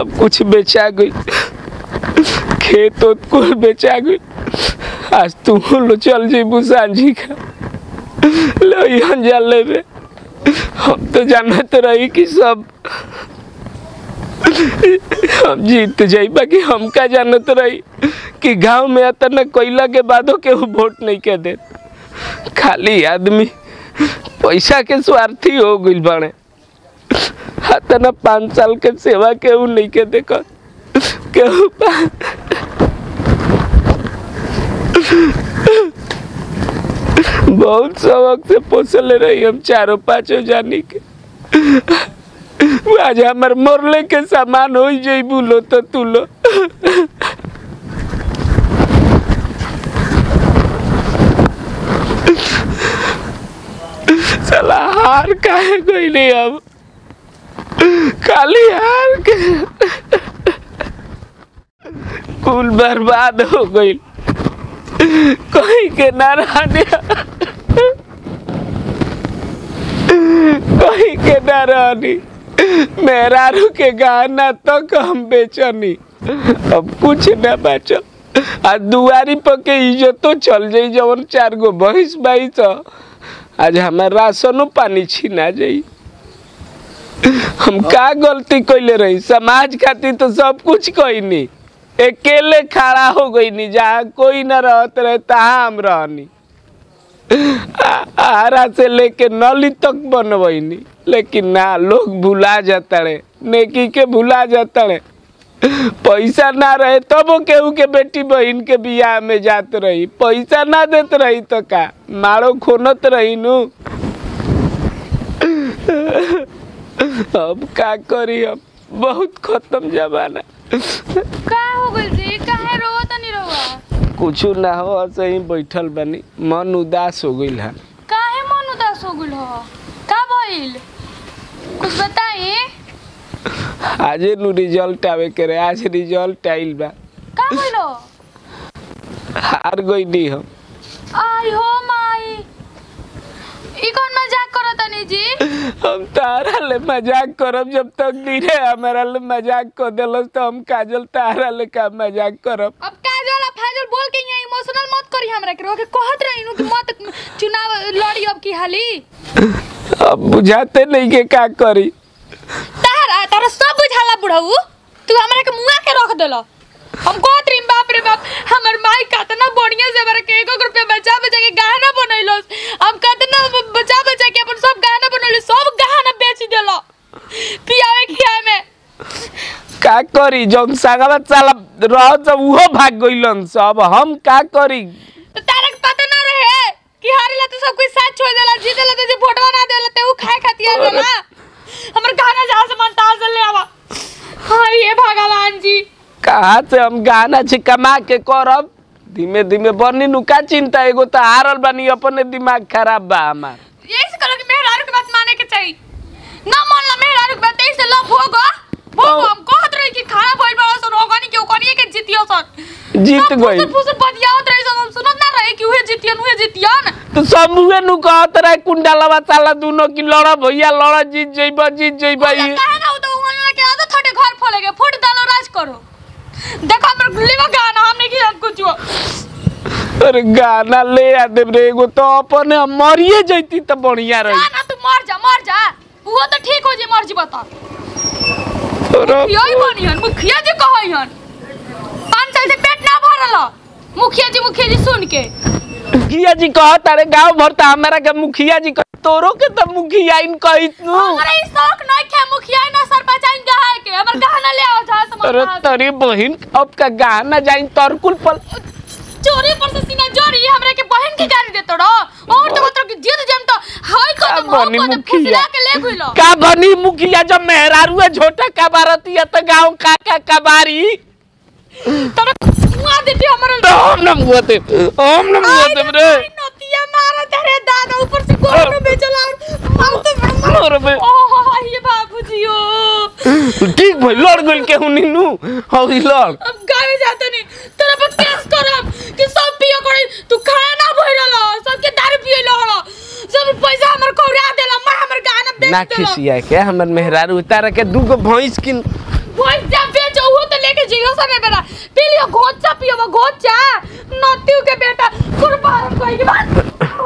सब कुछ बेचा गई खेत उत कुल बेचा गई आज तू लो चल जेबू सांझी का लो यहाँ जा लेबे हम तो जानत रही कि सब हम जीत जाई बाकी हम का जानत रही कि गांव में अतना कोयला के बादो के वोट नहीं के दे खाली आदमी पैसा के स्वार्थी हो गइल बाड़े अतना पाँच साल के सेवा केहू नहीं के देख केहू पा- बहुत शौक से पोसले रही हम चारों पांचों जानी के आज हमार मरले के सामान हो जइबू लो तो तू लो साला हार काहे गइले अब खाली हार के कुल बर्बाद हो गइल कोई के ना रहने कोई के ना रहनी मेहरारू के गहना तक हम बेचनी अब कुछ ना बचल आ दुआरी पर के इज्जतो चल जाई जवन चार गो भैंस बाई तो आज हमार राशनो पानी छीना जाई हम का गलती कैले रही समाज खातिर तो सब कुछ कैनी अकेले खड़ा हो गई नी जहाँ कोई न रहत रहे तहाँ हम रहनी आ- आरा से लेके नली तक बनवैनी लेकिन ना लोग भुला जाता रे नेकी के भुला जाता रे पैसा ना रहे तबो केहू के बेटी बहन के बियाह में जात रही पैसा ना देत रही तो का मारो खोनत रही नु अब का करी अब बहुत खत्म जमाना का हो गइल जी काहे रोवा तनी रोवा कुछ ना हो ऐसे ही बैठल बनी मन उदास हो गइल है काहे मन उदास हो गइल हो का भइल कुछ बताई आजे नु रिजल्ट आवे के रहे आज रिजल्ट आइल बा का भइल हो हार गइली हम आई हो माई ई कौन मजाक करत तनी जी हम तारा ले मजाक करब जब तक गिरे हमारा ले मजाक कर देलस तो हम काजल तारा ले का मजाक करब अब काजल आ फाजल बोल के यहाँ इमोशनल मत करी हमरा के रोके कहत रही नु कि मत चुनाव लड़ी अब की हाली अब बुझाते नहीं के का करी तारा तारा सब बुझाला बुढ़ऊ तू हमरा के मुआ के रख देला हम कहत रही बाप रे बाप हमर माई कतना बढ़िया से हमरा के एक एक रुपया बचा बचा के गहना बनैलस हम कतना ब- बचा बचा के अपन सब गहना बनैले सब गहना बेच देला पियावे खियावे में का करी जौन सागवा साला रह जब उहो भाग गइलन सब हम का करी तो तारा के पता ना रहे कि हारेला तो सब कुछ साथ छोड़ देला जीतेला तो जे फोटो ना देला ते उ खाए खातिर आ देला हमर गहना जहां से मन तहां से ले आवा हां ये भगवान जी कहाँ से हम गाना छे कमा के करब धीमे धीमे बनी नु का चिंता एगो तो हारल बानी अपने दिमाग खराब बा हमार यही से करो कि मेहरारू के बात माने के चाहिए ना मानला मेहरारू के बात यही से लो भोगो भोगो हम कहत रही कि खाना भइल बड़ा सन ओगनी के ओगनी के जितियो सन जीत सब गई फुसर फुसर बतियावत रही सन हम सुनत ना रहे कि उहे जितियन उहे जितियन तो सब मुहे नु कहत रहे कुंडलवा साला दुनो की लड़ भैया लड़ जीत जइब जीत जइब काहे ना हो तो उहन के आदत थोड़े घर फोलेगे फुट डालो राज करो देखो हमर लिवा गाना हमने की हम कुछ अरे गाना ले आ देब रे एगो तो अपने हम मरिए जइती तो बढ़िया रही ना तू मर जा मर जा वो तो ठीक हो जी मर जी बता अरे यही बनियन मुखिया जी कहन पाँच साल से पेट ना भरल मुखिया जी मुखिया जी सुन के मुखिया जी कहत अरे गांव भर तो हमारा के मुखिया जी कह तोरो के तो मुखिया इन कहित नु हमरा ई शौक नहीं खे मुखिया ना सरपंच आइन गहा के हमर गहना ले आओ जा समझ अरे तरी बहिन अब का गाना जाइन तरकुल पर चोरी पर से सीना जोरी हमरा के बहन के गाड़ी देतो रो और तो मतलब कि जीत जम तो हाय का कदम हो बनी कदम मुखिया फुसला के ले गइलो का बनी मुखिया जब मेहरारू है झोटा कबारती है तो गांव का का कबारी तोरा मुआ देती हमर तो हम न मुआते हम न मुआते रे नतिया मारा तेरे दादा ऊपर से गोर में बेचला मारते मारते और बे ओह ये बाबूजी ओ ठीक भाई लड़ गइल के हुनी नु हई लड़ अब गावे जाते नहीं तेरा पर केस करब कि सब पियो करे तू खाना ना भइरल सबके दारू पियलो हलो सब पैसा हमर कौरा देला मैं हमर गाना बेच ना देला खिसिया के हमर मेहरारू उतार के दूगो भैंस किन भोज जा बेचो वो तो लेके जियो सने बेटा पी लियो घोचा पियो वो घोचा नतियो के बेटा कुर्बान कोई के बात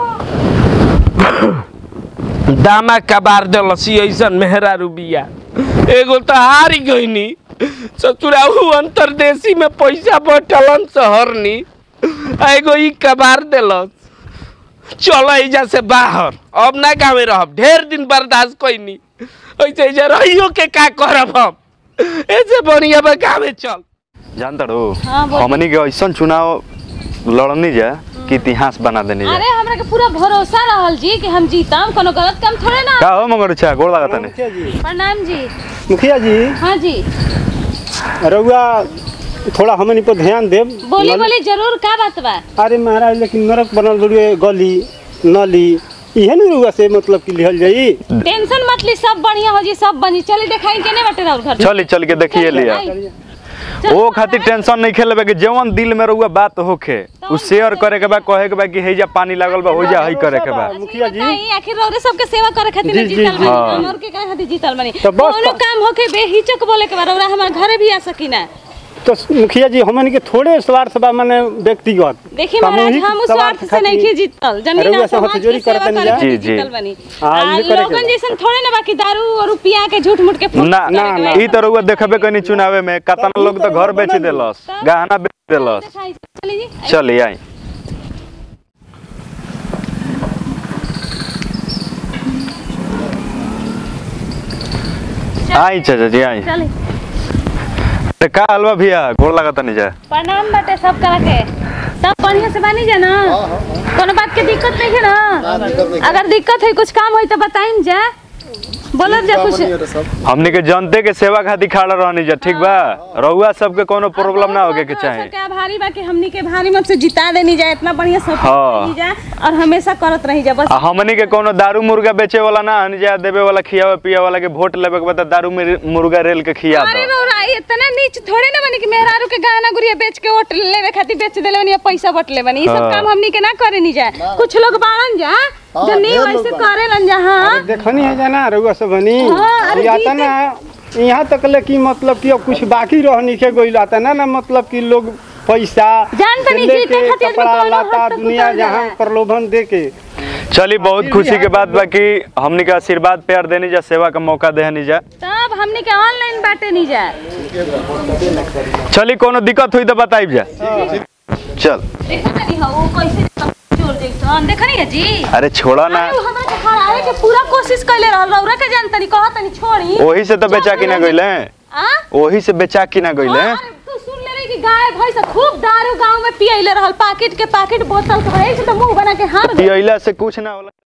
दामा कबार देलसी ऐसन मेहरा रुबिया एगो तो हारी गईनी ससुराऊ अंतरदेशी में पैसा बटलन सहरनी आ एगो ई कबार देलस चलो एजा से बाहर अब ना गाँव रहब ढेर दिन बर्दाश्त कैनी ऐसे एजा रहियो के का करब हम ऐसे बढ़िया बा गाँव चल जानता रो हाँ, बोल। हमनी के ऐसन चुनाव लड़नी जा कि इतिहास बना देनी जा अरे हमरा के पूरा भरोसा रहल जी कि हम जीतम कोनो गलत काम थोड़े ना का हो मगर अच्छा गोड़ लागत ने मुखिया जी प्रणाम जी मुखिया जी हाँ जी रउआ थोड़ा हमनी पर ध्यान देब बोली नल- बोली जरूर का बात बा अरे महाराज लेकिन नरक बनल बड़ुए गली नली इहे न रउआ से मतलब कि लिहल जाई टेंशन मत ली सब बढ़िया हो जी सब बनी चली देखाई केने बटे रहल घर चली चल के देखिए लिया चल, ओ खातिर टेंशन नहीं खेलेबे कि जवन दिल में रहुआ बात होखे उ शेयर करे के बा कहे के बा कि हेजा पानी लागल बा हो जा हई करे के बा मुखिया जी बताई, आखिर रौरे सबके सेवा करे खातिर जी, ना जी, जीतल जी। बनी हाँ। हम और के करे खातिर जीतल बनी तो बस कोनो तो- काम होके बेहिचक बोले के बा रौरा हमार घरे भी आ सकी ना तो मुखिया जी हमनी के थोड़े स्वार्थ बा माने व्यक्तिगत देखी महाराज सामूहिक हम उस स्वार्थ से नहीं की जीतल जमीन रउआ और से समाज हथजोड़ी के सेवा करतनी करे जा। खातिर जी, जी। जीतल बनी हाँ, आ इहे करे के लोगन बा। जैसन थोड़े ना बाकी दारू और पिया के झूठ मूठ के फूट ना करे के ना, बा। ई तो रहुआ देखबे कनी चुनावे में कतना लोग तो घर बेच देलस गहना बेच देलस देखाई, चली जी चली आई आई चाचा जी आई चली ते का हलवा भैया गोड़ लागत नहीं जा प्रणाम बाटे सब करा के सब बढ़िया से बानी जा ना कोनो बात के दिक्कत नहीं है ना अगर दिक्कत है कुछ काम होई तो बताइम जा बोलत जा कुछ हमनी के जनते के सेवा खातिर खड़ा रहनी जा ठीक बा रहुआ सबके कोनो प्रॉब्लम ना होगे के चाहे सबके आभारी बा कि हमनी के भारी मत से जिता देनी जा इतना बढ़िया सब हाँ। जा और हमेशा करत रही जा बस आ हमनी के कोनो दारू मुर्गा बेचे वाला ना हनी जा देवे वाला खियावे पिया वाला के वोट लेवे के बाद दारू में मुर्गा रेल के खिया अरे दो रौरा इतना नीच थोड़े ना बनी कि मेहरारू के गहना गुड़िया बेच के वोट लेवे खातिर बेच देले बनी या पैसा बट ले बनी ई सब हाँ। काम हमनी के ना करे नहीं जा कुछ लोग बाड़न जा जो नहीं वैसे करे लन जा हाँ देखनी है जाना रउआ सब बनी हाँ, अरे या जी त ना यहाँ तक ले कि मतलब कि अब कुछ बाकी रहनी के गइल आता ना ना मतलब कि लोग पैसा जान से तनी लेके जीते खातिर कपड़ा कोनो लाता हद तक दुनिया उतर जहाँ जाला। प्रलोभन दे के चली बहुत खुशी के बात बा कि हमनी के आशीर्वाद प्यार देनी जा सेवा का मौका देनी जा तब हमनी के ऑनलाइन बाटे नहीं जा चली कोनो दिक्कत हुई तो बताइब जा चल देखो तनी हो वो कैसे चोर देखसन देखनी है जी अरे छोड़ा ना अरे उ हमरा के हरावे के पूरा कोशिश कइले रहल रौरा के जान तनी कहत तनी छोड़ी ओही से तो बेचा की ना गइले आ ओही से बेचा की ना गइले हाँ, अरे तू सुन ले रही कि गाय भैंस खूब दारू गांव में पियले रहल पाकिट के पाकिट बोतल के भरे से तो मुंह बना के हार गए पियला से कुछ ना होला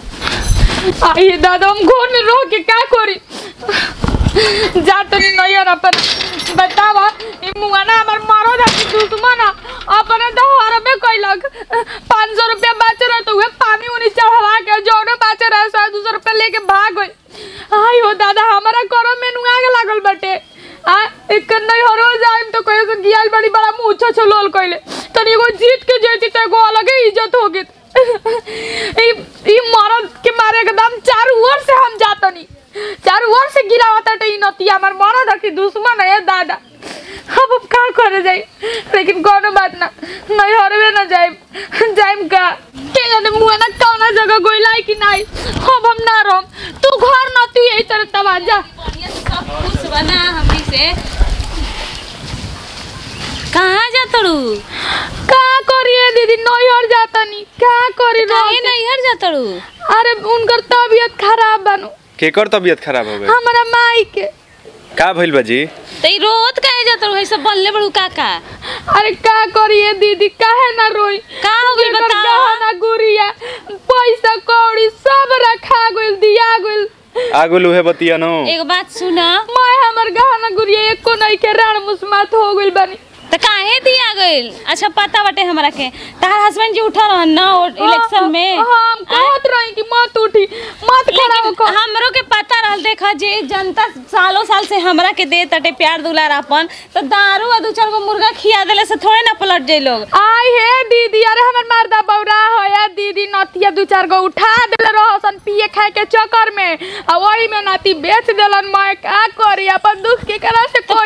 आई दादा हम घर में रह के क्या करी जा तनी नैयर अपन बतावा ई मुआना हमर मारो दा दुश्मन अपन दहर में कैलक 500 रुपया बाच रहा तो उहे पानी उनी चढ़वा के जौने बाच रहा सौ दो सौ रुपया लेके भाग गई आई हो दादा हमारा करो में नुआ के लागल बटे आ एक नहीं हरो जाइम तो कहे से गियाल बड़ी बड़ा मुंह छो छो लोल कइले तनी एगो जीत के जेती तो एगो अलग ही इज्जत हो गई ई ई मरद के मारे एकदम चारू ओर से हम जातनी चारू ओर से गिरावता टे ई नतिया हमर मरद की दुश्मन है दादा अब अब का करे जाई लेकिन कोनो बात ना नहीं हरवे ना जाइम जाइम का के जाने मुआ ना कौना जगह गोइलाई कि नहीं अब हम ना रहम तू घर ना तू यही तरह तबा जा सब खुश बना हमनी से कहाँ जा तड़ू का करिए दीदी नैहर जातनी का करी काहे नैहर जा तड़ू अरे उनकर तबीयत खराब बनू केकर तबीयत खराब हो गई हमारा माई के का भइल बा जी तो ई रोत काहे जा तड़ू ऐसे बनले बड़ू काका अरे का करिए दीदी काहे ना रोई का हो गइल बता गहना गुड़िया पैसा कौड़ी सब रखा गइल दिया गइल आगुल उहे बतिया नो एगो बात सुना मैं हमर गहना गुड़िया एको नहीं के राण मुस्मात हो गइल बानी तो काहे दिया गइल अच्छा पता बाटे हमरा के तहार हस्बैंड जी उठा रहन ना इलेक्शन में हम कहत रही कि मत उठी मत खड़ा लेकिन होकर हमरो के पता रहल देखा जे जनता सालों साल से हमरा के दे तटे प्यार दुलार अपन तो दारू आ दू चार गो मुर्गा खिया देले से थोड़े ना पलट जाई लोग आई हे दीदी अरे हमर मर्दा बौरा होया दीदी नतिया दू चार गो उठा देले रहसन पिए खाए के चक्कर में आ वही में नाती बेच देलन मैं का करी अपन दुख के करा से तो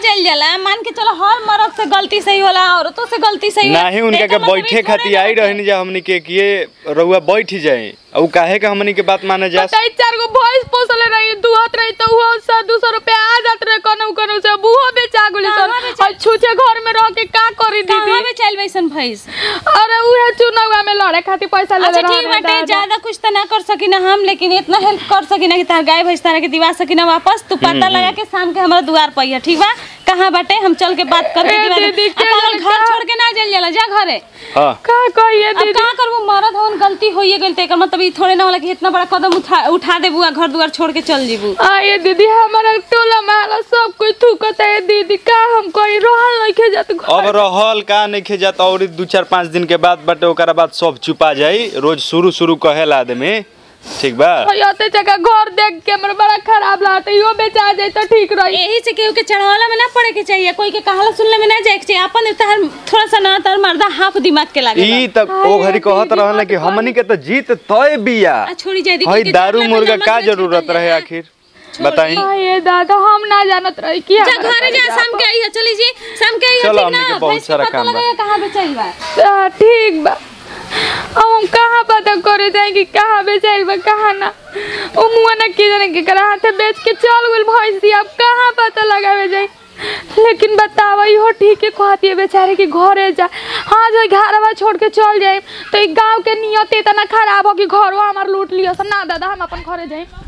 जाइल जाला मान के चलो हर मर्द से गलती सही होला औरतों से गलती सही होला नहीं उनका एकर के मतलब ई बैठे थोड़े खातिर ना आई बाटे। रहनी जा हमनी के कि ये रउआ बैठ जाए और काहे के हमनी के बात माने जा बताई चार गो भैंस पोसले रही दुहत रही तो वो सौ दो सौ रुपया आ जात रहे कनौ कनौ से बुहो बेचा गुली कहाँ सन बेचा- और छूछे घर में रह के का करी कहाँ दीदी में चल बैसन भैंस अरे उहे चुनावा में लड़े खातिर पैसा ले अच्छा ठीक बाटे ज्यादा कुछ तो ना कर सकी ना हम लेकिन इतना हेल्प कर सकी ना कि तार गाय भैंस तारा के दिवा सकी ना वापस तू पता लगा के शाम के हमारा दुआर पर ठीक बा कहाँ बाटे हम चल के बात करके ए दिवा दे। दीदी, आ, क्या पागल घर लड़का? छोड़ के ना चल जाला जा घरे हां का कहिए अब दीदी का करबो मरद होन गलती होइए गइल ते एकर मतलब ई थोड़े ना होला कि इतना बड़ा कदम उठा उठा देबू आ घर दुआर छोड़ के चल जीबू आये दीदी हमारा टोला महला सब कोई थूकता है दीदी का हम कोई रहल नहीं जात अब रहल का नहीं जात और दू चार पाँच दिन के बाद बाटे ओकरा बाद सब चुपा जाई रोज शुरू शुरू कहेला आदमी ठीक बा होते जगह घर देख के हमरा बड़ा खराब लागता यो बेचा जाए तो ठीक रही यही से केहू के चढ़ावला में ना पड़े के चाहिए कोई के कहाला सुनले में ना जाए के चाहिए अपन तहर थोड़ा सा ना तर मर्दा हाफ दिमाग के लागे ई तक ओ घड़ी कहत रहल कि हमनी के तो जीत तय बिया आ छोड़ी जाए हई दारू मुर्गा का जरूरत रहे आखिर बताई आये दादा हम ना जानत रही कि जा घरे जा शाम के आइए चली जी शाम के आइए चलो, ठीक हमनी के ना बहुत भैंस के सारा पता काम बा। लगेगा कहाँ बेचाइल बा आ, ठीक बा अब हम कहाँ पता करे जाए कि कहाँ बेचाइल बा कहाँ ना ओ मुआ ना की जाने के करा हाथे बेच के चल गेल भैंसी अब कहाँ पता लगावे जाए लेकिन बतावा इहो ठीक है कहती है बेचारे कि घरे जा हाँ जो घरवा छोड़ के चल जाए तो ई गांव के नियत इतना खराब हो कि घरवा हमार लूट लियो ना दादा हम अपन घरे जाए